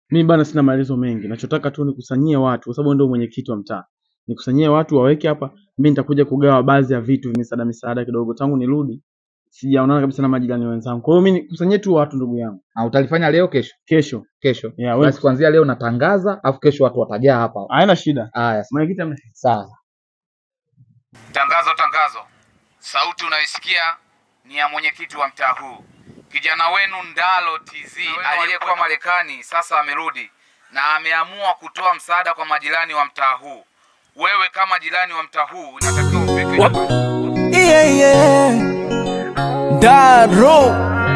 Mimi bana sina maelezo mengi. Nachotaka tu nikusanyie watu kwa sababu ndio mwenyekiti wa mtaa. Nikusanyie watu waweke hapa, mimi nitakuja kugawa baadhi ya vitu misaada misaada kidogo. Tangu nirudi sijaonana kabisa na majirani wenzangu. Kwa hiyo mimi nikusanyie tu watu ndugu yangu. Na utalifanya leo kesho? Kesho. Kesho. Yeah, wewe Basi kuanzia leo natangaza, afu kesho watu watajaa hapa. haina shida. Haya, Mwenyekiti amna shida. sawa. Tangazo, tangazo! Sauti unayoisikia ni ya mwenyekiti wa mtaa huu. Kijana wenu Ndalo TZ aliyekuwa Marekani sasa amerudi na ameamua kutoa msaada kwa majirani wa mtaa huu. Wewe kama jirani wa mtaa huu unatakiwa ufike na yeah, yeah. Daro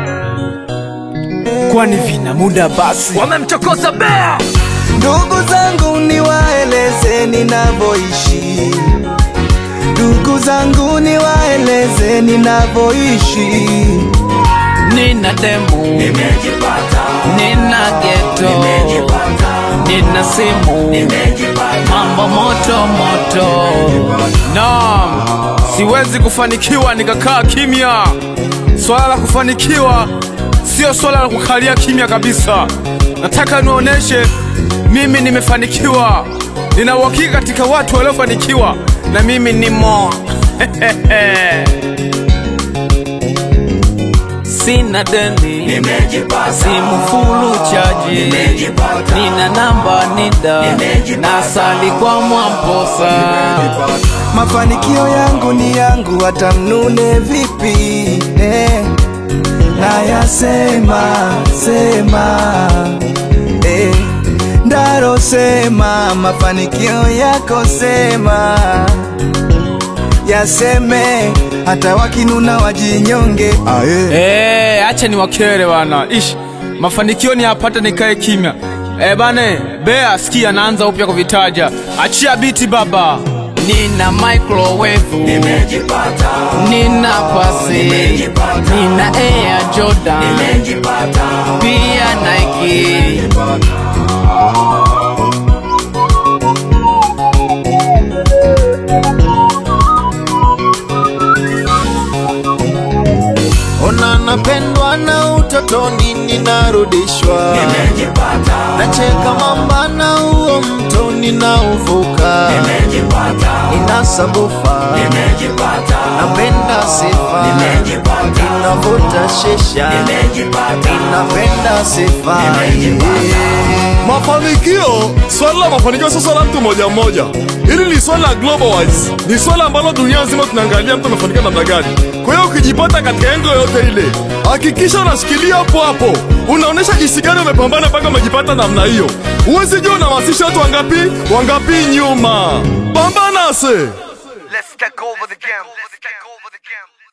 kwani vina muda basi wamemchokoza bea ndugu zangu niwaeleze ninavyoishi ndugu zangu niwaeleze ninavyoishi nina demu nina geto nina simu mambo moto moto Naam, siwezi kufanikiwa nikakaa kimya. Swala la kufanikiwa sio swala la kukalia kimya kabisa. Nataka nionyeshe mimi nimefanikiwa, nina uhakika katika watu waliofanikiwa, na mimi nimo. sina deni simu fulu chaji nina namba nida nasali kwa mwamposa mafanikio yangu ni yangu hata mnune vipi eh. nayasema sema eh. ndaro sema mafanikio yako sema yaseme hata wakinuna wajinyonge aye. Eh, acha ni wakere bana. Ish, mafanikio ni yapata nikae kimya. Eh bane, Bea sikia naanza upya kuvitaja. Achia biti baba. nina microwave nina pasi nina air jordan pia nike ona napendwa na utotoni ninarudishwa nacheka mamba na huo mto ninauvuka inasambufa napenda sifa inavuta shisha inapenda sifa Mafanikio, swala la mafanikio sio swala la mtu mmoja mmoja. Hili ni swala la globalize, ni swala ambalo dunia nzima tunaangalia mtu amefanikiwa namna gani. Kwa hiyo ukijipata katika engo yoyote ile, hakikisha unashikilia hapo hapo, unaonyesha jinsi gani umepambana mpaka umejipata namna hiyo. Huwezi jua unahamasisha watu wangapi wangapi nyuma. Pambana se. Let's take over the game. Let's take over the game.